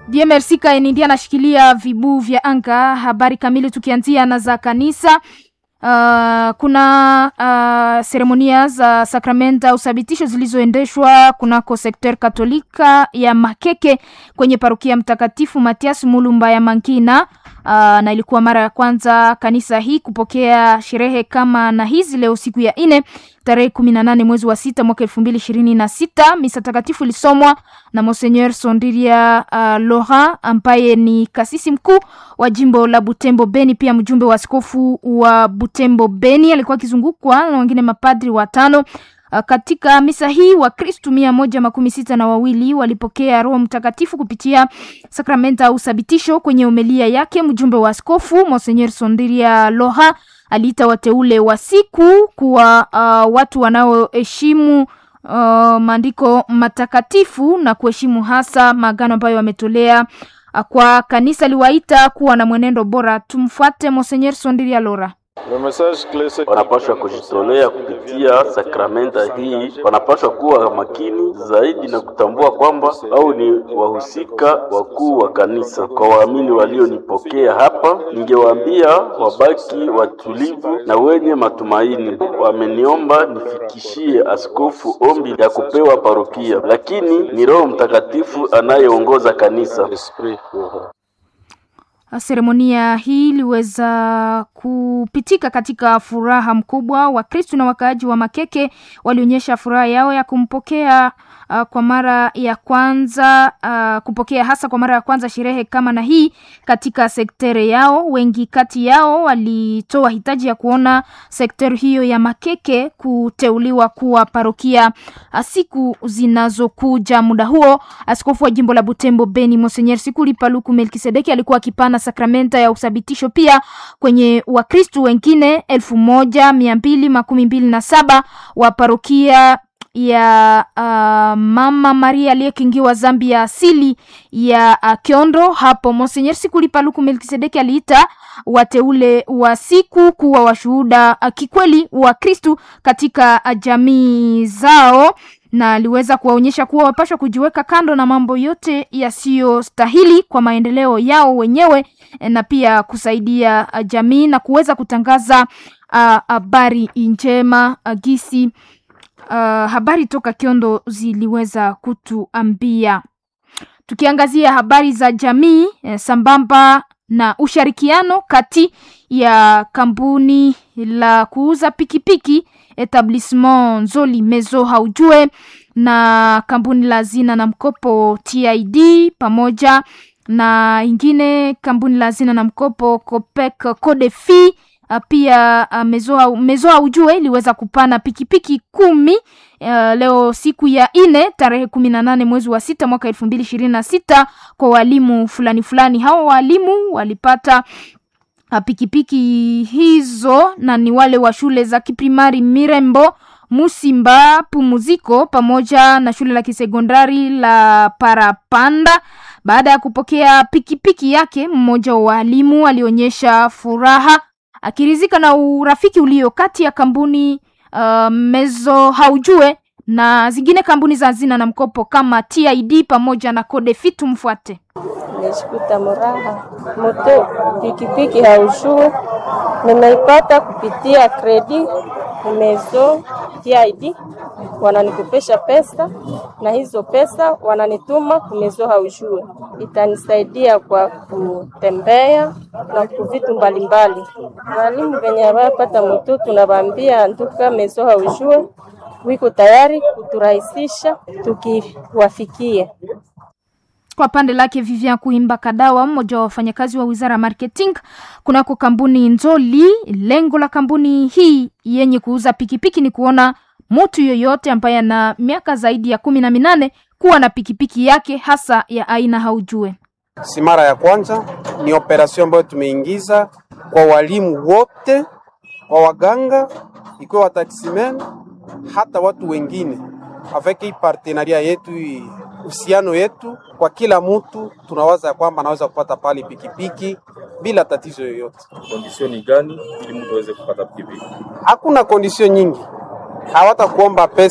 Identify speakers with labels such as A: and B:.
A: DMRC Kaenindi anashikilia vibu vya anga. Habari kamili tukianzia na za kanisa. Uh, kuna uh, seremonia za sakramenta uthabitisho zilizoendeshwa kunako sekter katolika ya Makeke kwenye parokia Mtakatifu Matias Mulumba ya Mankina. Uh, na ilikuwa mara ya kwanza kanisa hii kupokea sherehe kama na hizi leo siku ya nne tarehe kumi na nane mwezi wa sita mwaka elfu mbili ishirini na sita. Misa takatifu ilisomwa na Monseigneur Sondiria uh, Laurent ambaye ni kasisi mkuu wa jimbo la Butembo Beni, pia mjumbe wa askofu wa Butembo Beni. Alikuwa akizungukwa na wengine mapadri watano. Uh, katika misa hii Wakristu mia moja makumi sita na wawili walipokea Roho Mtakatifu kupitia sakramenta au uthabitisho. Kwenye umelia yake mjumbe wa askofu Monseigneur Sondiria Loha aliita wateule wa siku kuwa uh, watu wanaoheshimu uh, maandiko matakatifu na kuheshimu hasa maagano ambayo wametolea uh, kwa kanisa. Aliwaita kuwa na mwenendo bora. Tumfuate Monseigneur Sondiria Lora.
B: Wanapaswa kujitolea kupitia sakramenta hii, wanapaswa kuwa makini zaidi na kutambua kwamba au ni wahusika wakuu wa kanisa. Kwa waamini walionipokea hapa, ningewaambia wabaki watulivu na wenye matumaini. Wameniomba nifikishie askofu ombi ya kupewa parokia, lakini ni Roho Mtakatifu anayeongoza kanisa.
A: Seremonia hii iliweza kupitika katika furaha mkubwa. Wakristu na wakaaji wa Makeke walionyesha furaha yao ya kumpokea uh, kwa mara ya kwanza uh, kupokea hasa kwa mara ya kwanza sherehe kama na hii katika sektere yao. Wengi kati yao walitoa hitaji ya kuona sektere hiyo ya Makeke kuteuliwa kuwa parokia siku zinazokuja. Muda huo askofu wa jimbo la Butembo Beni Monseigneur Sikuli Paluku Melkisedeki alikuwa akipana sakramenta ya uthabitisho pia kwenye Wakristu wengine elfu moja mia mbili makumi mbili na saba wa parokia ya uh, Mama Maria aliyekingiwa dhambi ya asili ya uh, Kiondo. Hapo Monseigneur Sikuli Paluku Melkisedeki aliita wateule wa siku kuwa washuhuda uh, kikweli wa Kristu katika uh, jamii zao na aliweza kuwaonyesha kuwa wapashwa kujiweka kando na mambo yote yasiyostahili kwa maendeleo yao wenyewe na pia kusaidia uh, jamii na kuweza kutangaza habari uh, njema uh, gisi uh, habari toka Kiondo ziliweza kutuambia. Tukiangazia habari za jamii eh, sambamba na ushirikiano kati ya kampuni la kuuza pikipiki Etablissement Nzoli Mezo haujue na kampuni la zina na mkopo TID pamoja na ingine kampuni la zina na mkopo Copec Codefi pia uh, Mezo, Mezo haujue iliweza kupana pikipiki kumi uh, leo siku ya ine tarehe kumi na nane mwezi wa sita mwaka elfu mbili ishirini na sita kwa walimu fulani fulani. Hawa walimu walipata pikipiki hizo na ni wale wa shule za kiprimari Mirembo, Musimba, Pumuziko pamoja na shule la kisekondari la Parapanda. Baada ya kupokea pikipiki yake, mmoja wa walimu alionyesha furaha akirizika na urafiki ulio kati ya kampuni uh, Mezo haujue na zingine kampuni za hazina na mkopo kama TID pamoja na Codefi. Tumfuate.
C: Nimeshikuta muraha moto pikipiki haujue nimeipata kupitia kredi Mezo TID, wananikopesha pesa na hizo pesa wananituma kumezo haujue, itanisaidia kwa kutembea na kuvitu mbalimbali. Walimu venye wapata moto tunabambia nduka mezo haujue wiko tayari kuturahisisha tukiwafikia.
A: Kwa pande lake Vivian Kuimba Kadawa, mmoja wa wafanyakazi wa wizara ya marketing kunako kampuni Nzoli, lengo la kampuni hii yenye kuuza pikipiki ni kuona mtu yoyote ambaye ana miaka zaidi ya kumi na minane kuwa na pikipiki yake hasa ya aina haujue.
D: Si mara ya kwanza, ni operasyon ambayo tumeingiza kwa walimu wote wa waganga, ikiwa wataksimen hata watu wengine avec hii partenaria yetu uhusiano yetu kwa kila mtu, tunawaza ya kwamba anaweza kupata pale pikipiki bila tatizo yoyote.
E: Kondisioni gani ili mtu aweze kupata pikipiki?
D: Hakuna kondisio nyingi, hawatakuomba pesa